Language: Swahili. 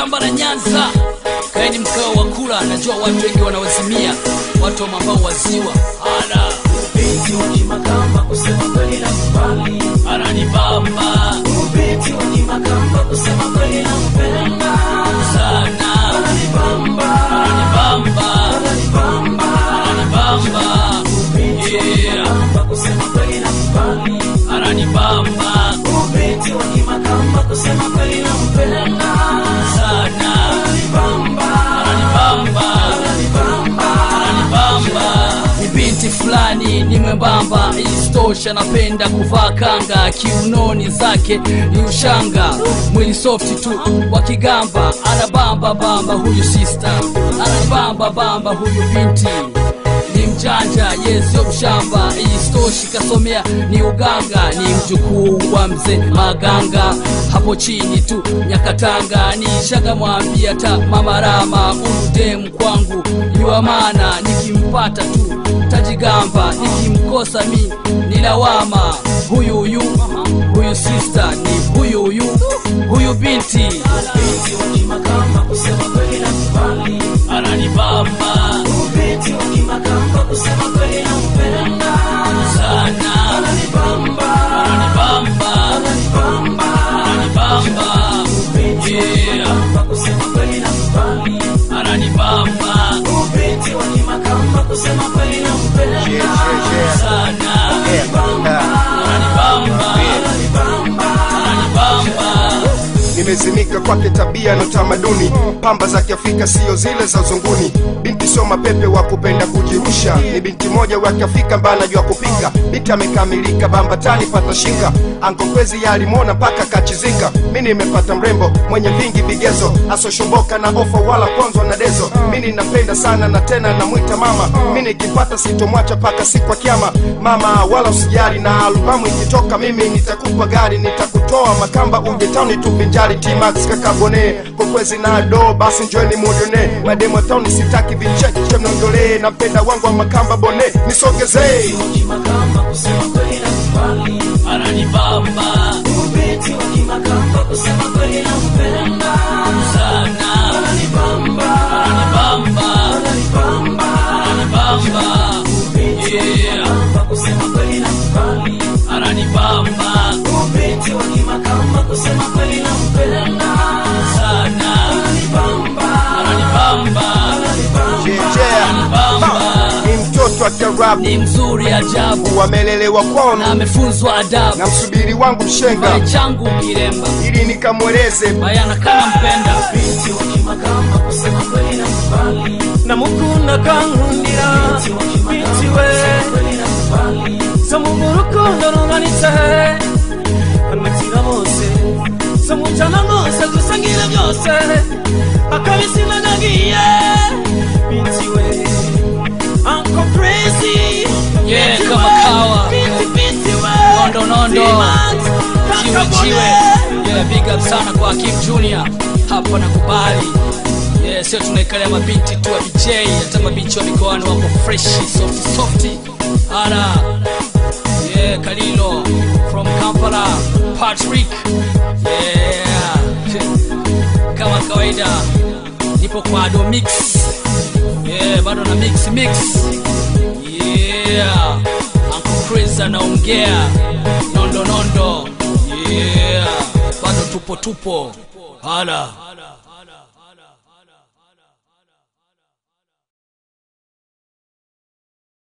shamba la Nyanza, kaeni mkao wa kula. Najua watu wengi wanawazimia, watu ambao waziwa ana Binti wa Kimakamba kusema kweli na kubali. ananibamba Binti wa Kimakamba kusema kweli na mpenda. sana, Ananibamba, ananibamba, ananibamba. ananibamba, yeah, Kimakamba kusema kweli na kubali. ananibamba Binti wa Kimakamba kusema kweli na mpenda. sana, Ananibamba, ananibamba ananibamba. ananibamba ni binti fulani ni mwembamba isitosha napenda kuvaa kanga kiunoni zake ni ushanga mwili softi tu wa kigamba anabamba bamba huyu sista anabamba bamba huyu binti ni mjanja yesio mshamba isitoshi kasomea ni uganga ni mjukuu wa mzee maganga hapo chini tu nyakatanga nishaga mwambia ta mamarama udem kwangu niwa maana nikimpata tu tajigamba nikimkosa mi ni lawama huyu huyu huyu sista ni huyu huyu huyu binti Binti wa Kimakamba kusema kweli na kubali. ananibamba Binti wa Kimakamba kusema kweli na mpenda. sana Ananibamba, ananibamba ananibamba. ananibamba yeah kusema kweli na kubali. ananibamba Binti wa Kimakamba kusema kweli na mpenda. sana ananibamba ananibamba nimezimika kwake tabia na utamaduni pamba za kiafrika siyo zile za uzunguni binti sio mapepe wa kupenda kujirusha ni binti moja wa kiafrika ambaye anajua kupika binti amekamilika bambatani pata shinga ankokwezi yalimona mpaka kachizika mi nimepata mrembo mwenye vingi vigezo asoshomboka na ofa wala ponzwa na dezo mi ninapenda sana na tena namwita mama mi nikipata sitomwacha paka siku ya kiama mama wala usijali na albamu ikitoka mimi nitakupa gari nitakutoa makamba uje tauni tuvinjari tmax kakabone kokwezi na do basi njoeni mudone mademo tauni sitaki vicheche mnondolee napenda wangu wa makamba bone nisogezee Kimakamba kusema kweli na kubali. ananibamba Binti wa Kimakamba kusema kweli na mpenda. sana Ananibamba, ananibamba ananibamba. ananibamba yeah kusema kweli na kubali. ananibamba Binti wa Kimakamba kusema kweli na mpenda. sana Ananibamba, ananibamba Bamba. ni mtoto wa kiarabu ni mzuri ajabu wamelelewa kwao na amefunzwa adabu na msubiri wangu mshenga kile changu kiremba ili nikamweleze bayana kana mpenda binti wa Kimakamba kusema kweli na kubali. namukunda kankundira binti we Kweli na kubali. zo mu rukundo runganitse kanatira bose zo mu cyana rwose dusangira byose akabisi nanagiye binti we anko crazy Yeah, Binti kama we, kawa. binti binti we Nondo, nondo. T-Max, chiwe Kaka chiwe Bone. yeah, big up sana kwa Kim Junior hapa nakubali yeah, sio tunaikalia mabinti tu wa DJ hata mabinti wa mikoani wako fresh soft soft ana yeah, Kalilo from Kampala Patrick yeah kama kawaida nipo kwa Ado Mix yeah, bado na mix mix yeah Uncle Chris anaongea nondo nondo yeah bado tupo tupo hala